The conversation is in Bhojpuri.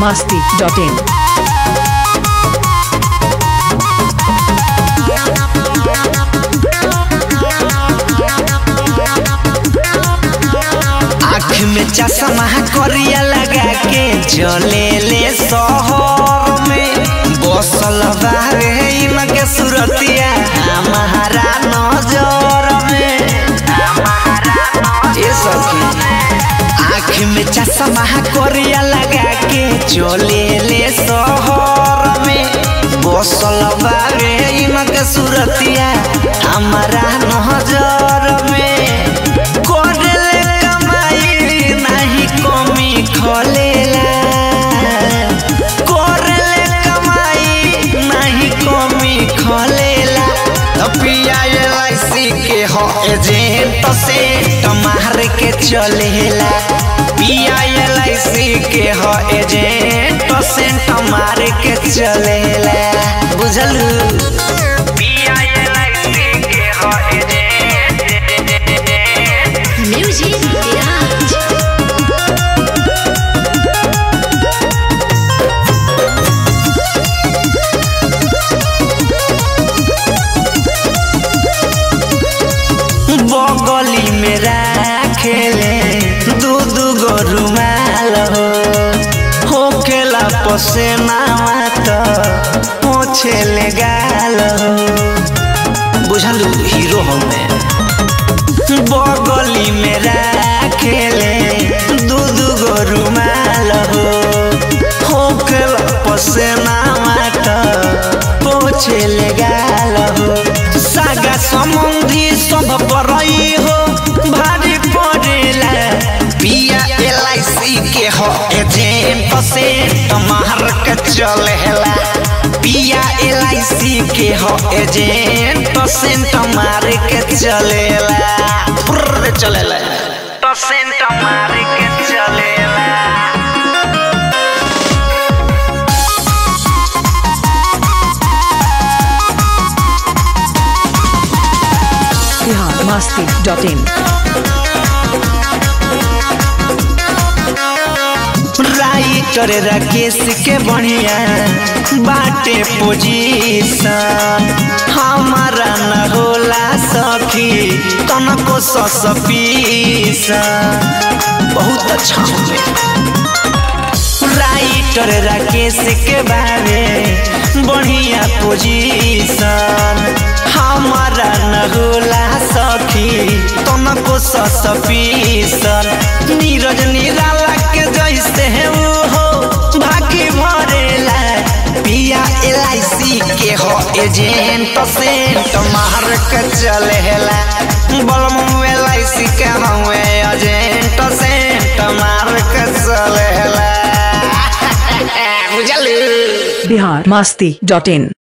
masti.in. आँख में चश्मा करिया लगा के चले ले शहर में बसल बारे इनके सुरतिया हमारा नजर में ये सखी आँख में चश्मा करिया लगा के चले ले शहर में बसल बारे इनके सुरतिया हमारा नजर में करले कमाई नहीं कमी खोलेला करले कमाई नहीं कमी खोलेला तो पिया एलआईसी के हो एजेंट से मार के चलेला पिया एलआईसी के हो एजेंट से मार के चलेला बुझल पिया एलआईसी के हो एजेंट Music Garage. बगली में राखेले दू दू गो रुमाल हो होखेला पसेनावा तो पोछेले गाल हो बुझलू हीरो हमें बगली में राखेले दू दू गो रुमाल हो होखेला पसेनावा तो पोछेले गाल हो सागा समुंदी सब परई हो भारी पड़ेला पिया एलआईसी के हो एजेंट से तमार के चलेला पिया एलआईसी के हो एजेंट से तमार के चलेला फुर्र चलेला तो सेंट मार के चलेला Bihar masti.in. राइटर राकेश के बढ़िया बाटे पोजीशन हमारा न होला सखी तनको ससपीसन बहुत अच्छा होवे राइटर राकेश के बारे बढ़िया पोजीशन हमारा न होला सखी तनको ससपीसन नीरज निराला के जैसे है वो हो भागी भरेला पिया एलआईसी के हो एजेंट से मार के चलेला बलम एलआईसी के हवे एजेंट से मार के चलेला बुझलू Bihar masti.in.